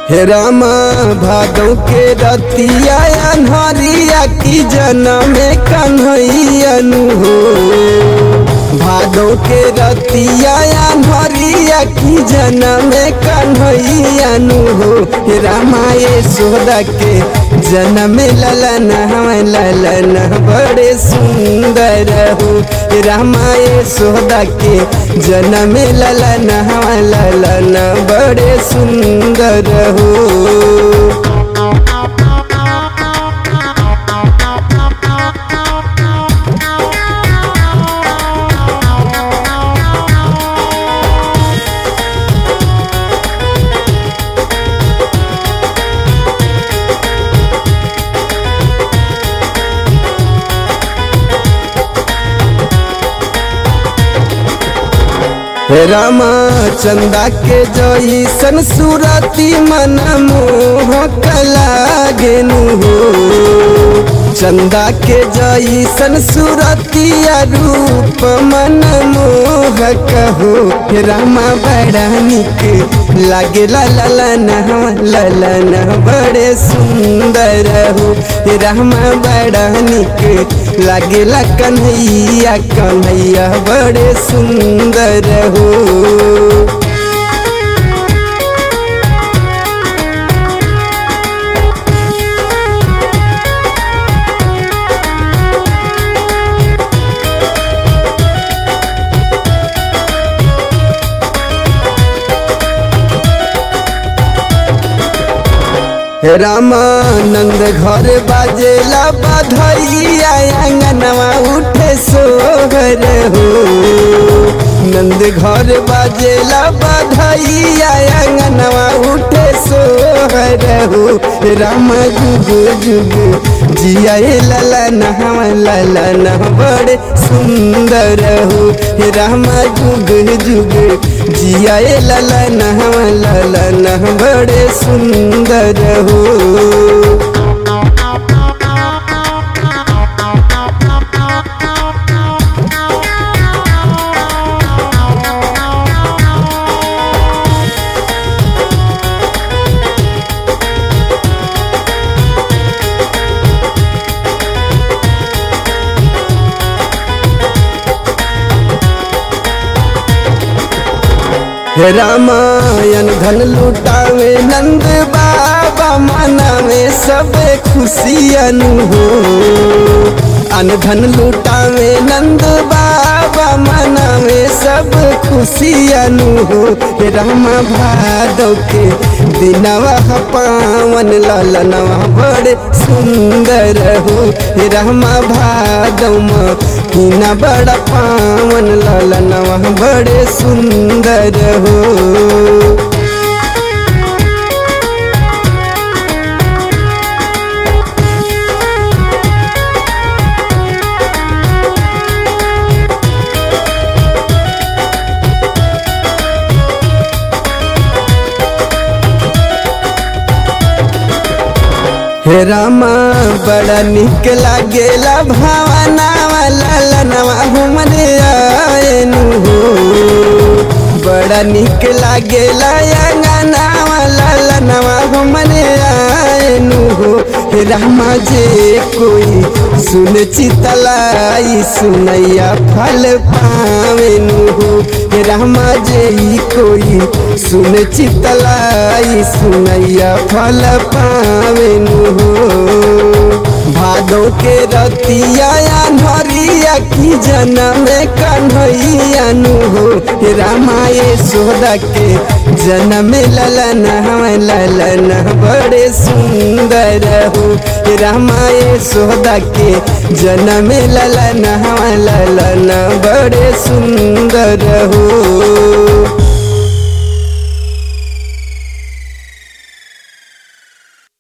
हे रामा भादव के रतिया अन्हरिया की जनम कन्हैयनु हो भादव के रतिया अन्हरिया की जनम कन्हैयनु हो हे रामा ये सोदा के जनम ललन हम ललन बड़े सुंदर हो हे रामा ये सोदा के जनम ललन हम ललन बड़े सुंदर हो हे रामा चंदा के जईसन सूरती मन मोह लागेनु हो चंदा के जईसन सूरतिया रूप मन मोह कहो हे रामा बड़ा निक लागे ललन ललन बड़े सुंदर हो हे रामा बड़ा निक लागेला कन्हैया कन्हैया बड़े सुंदर हो हे रामानंद घर बाजेला बधैया अंगनवा उठे सोहर हो नंद घर बाजेला बधैया अंगनवा उठे सोहर हो राम जुग जुग जिया ललन हम ललन बड़े सुंदर हो राम जुग जुग जिया ललन हम ललन बड़े सुंदर हो हे रामायण धन लुटावे नंद बाबा मनावे सब खुशियन हो अन धन लुटावे नंद बाबा मनावे सब खुशियन हो हे रामा भादव के दिनवा पावन ललनवा बड़े सुंदर हो हे रामा भादव हिना बड़ा पावन ललनवा बड़े सुंदर हो हे रामा बड़ा निक लागेला भावना ललनवा हमरे आएनु हो बड़ा निक लागेला अंगनावा ललनवा हमरे आएनु हो हे रामा जे कोई सुन चितलाई सुनैया फल पावेनु हो हे रामा जे कोई सुन चितलाई सुनैया फल पावेनु हो भादो के रतिया अन्हरिया की जनम कन्हैयानु हो हे रामाए सोदा के जनम ललन हम ललन बड़े सुंदर हो हे रामाए सोदा के जनम ललन हम ललन बड़े सुंदर हो